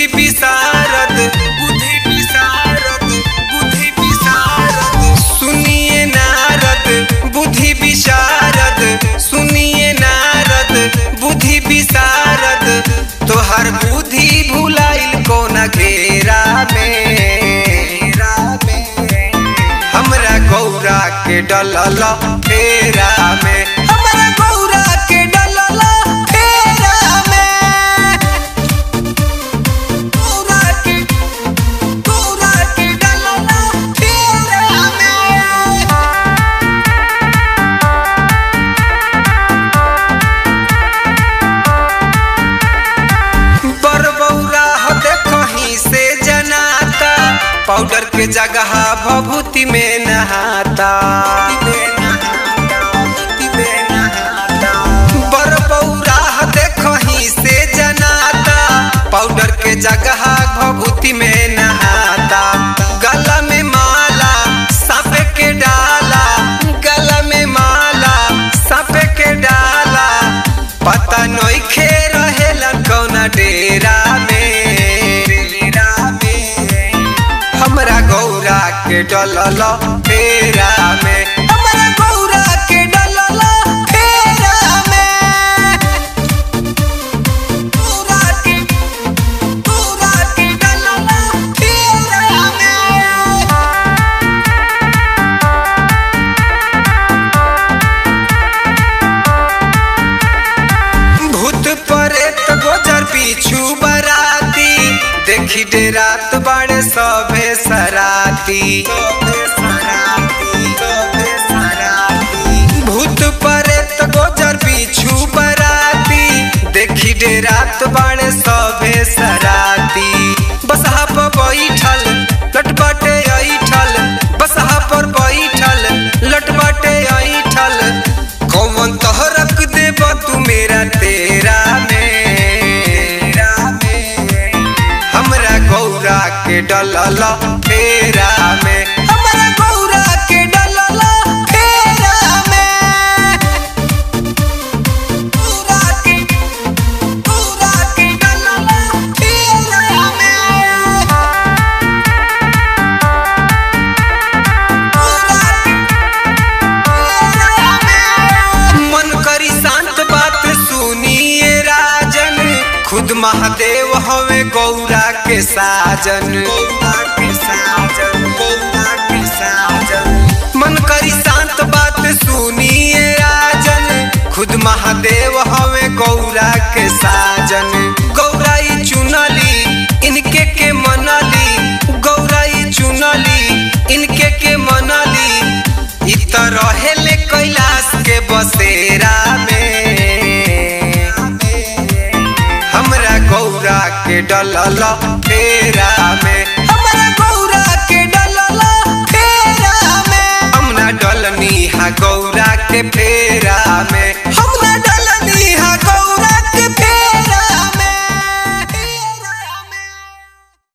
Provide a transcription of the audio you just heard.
विशारद बुद्धि विशारद बुद्धि विशारद सुनिए नारद बुद्धि विशारद सुनिए नारद बुद्धि विशारद तोहर बुद्धि भुलाइल कोना घेरा में हमरा गौरा के डलल फेरा में हमरा गौरा के डलल फेरा में गौरा के गौरा के डलल फेरा में बरबौरा देखही से जनाता पाउडर के जगह भभूति में नहाता बरबौरा देखही से जनाता पाउडर के जगह भभूति में नहाता गला में माला सांप के डाला गला में माला सांप के डाला पता नइखे रहेला कौना डेरा में डेरा में हमरा गौरा के डलल फेरा में हमरा गौरा के डलल फेरा में गौरा के गौरा के डलल फेरा में भूत परेत गोजर पीछू बराती देखी डेरात बाड़े सभे सराती भूत परेत गोजर पीछू बराती देखी डेरात बाड़े सभे सराती बसहा पर बैठल लटबटे ऐठल बसहा पर बैठल लटबटे ऐठल कौन तहरक देब तू मेरा तेरा में हमरा गौरा के डलल फेरा में हमरा गौरा के डलल फेरा में गौरा के गौरा के डलल फेरा में मन करी शांत बात सुनिए राजन खुद महादेव हवे गौरा के साजन गौरा के साजन गौरा के साजन मन करी शांत बात सुनिए राजन खुद महादेव हवे गौरा के साजन गौरा ई चुनली इनके के मनली गौरा ई चुनली इनके के मनली इ त रहेले कैलाश के बसेरा में हमरा गौरा के डलल फेरा में हमरा गौरा के डलल फेरा में हम ना डलनी हा गौरा के फेरा में